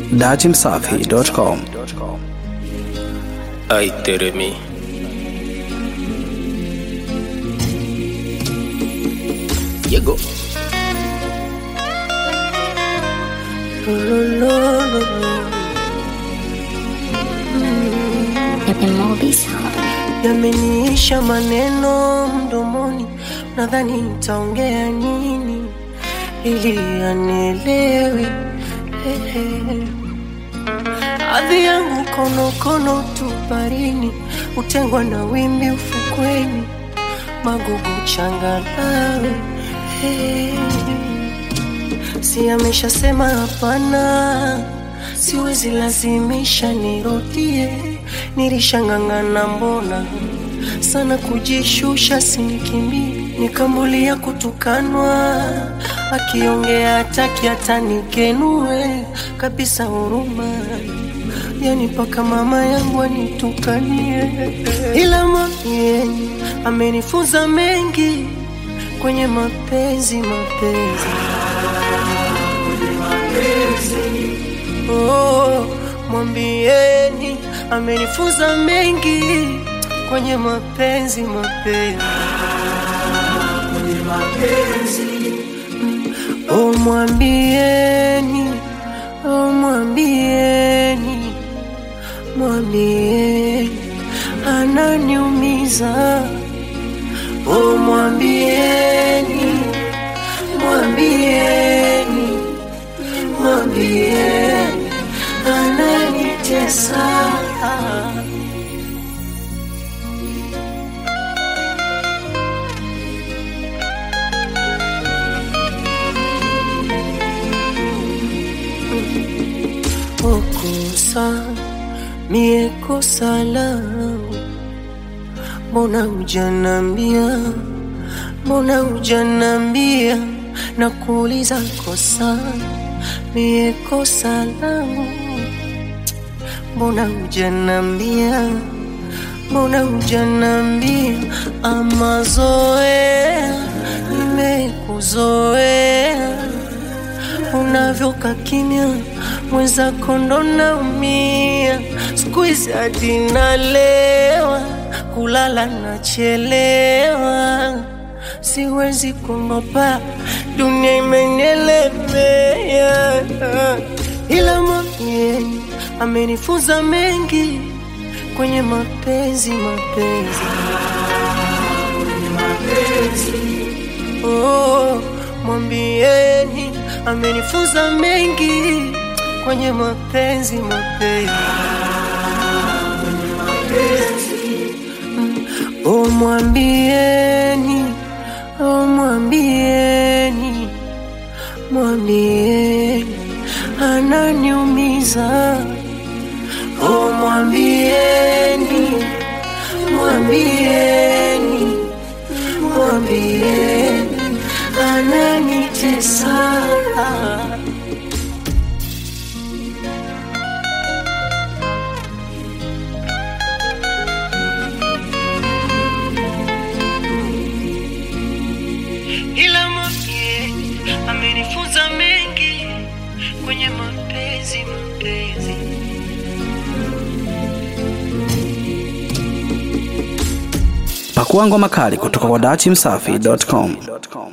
datimsafi.com. Ay, Teremi. Llegó. Yameniisha maneno mdomoni, nadhani nitaongea nini ili anielewe. Ehe. Ardhi yangu konokono tu barini, utengwa na wimbi ufukweni, magugu changalawe. Hey. Si ameshasema hapana, siwezi lazimisha nirudie, nilishang'ang'ana mbona sana kujishusha, sinikimbie, nikambulia kutukanwa, akiongea hataki hata nikenue kabisa huruma yani mpaka mama yangu anitukanie, ila mwambieni amenifunza mengi kwenye mapenzi mapenzi Oh, mwambieni amenifunza mengi kwenye mapenzi mapenzi Oh, mwambieni oh, mwambieni mwambieni ananiumiza oh, mwambieni mwambieni mwambieni ananitesa okosa mie kosa langu mbona hujanambia mbona hujanambia na kuuliza kosa mie kosa langu mbona hujanambia mbona hujanambia ama zoea nimekuzoea unavyoka kimya mwenzako ndo naumia siku hizi hadi nalewa kulala nachelewa siwezi kuogopa dunia imenielemea ila mwambieni amenifunza mengi kwenye mapenzi mapenzi oh, mwambieni amenifunza mengi kwenye mapenzi mapenzi Mm, oh, mwambieni oh, mwambieni mwambieni ananiumiza oh, mwambieni mwambieni mwambieni ananitesa ila mwambieni amenifunza mengi kwenye mapenzi mapenzi Pakua ngoma kali kutoka kwa datimsafi.com.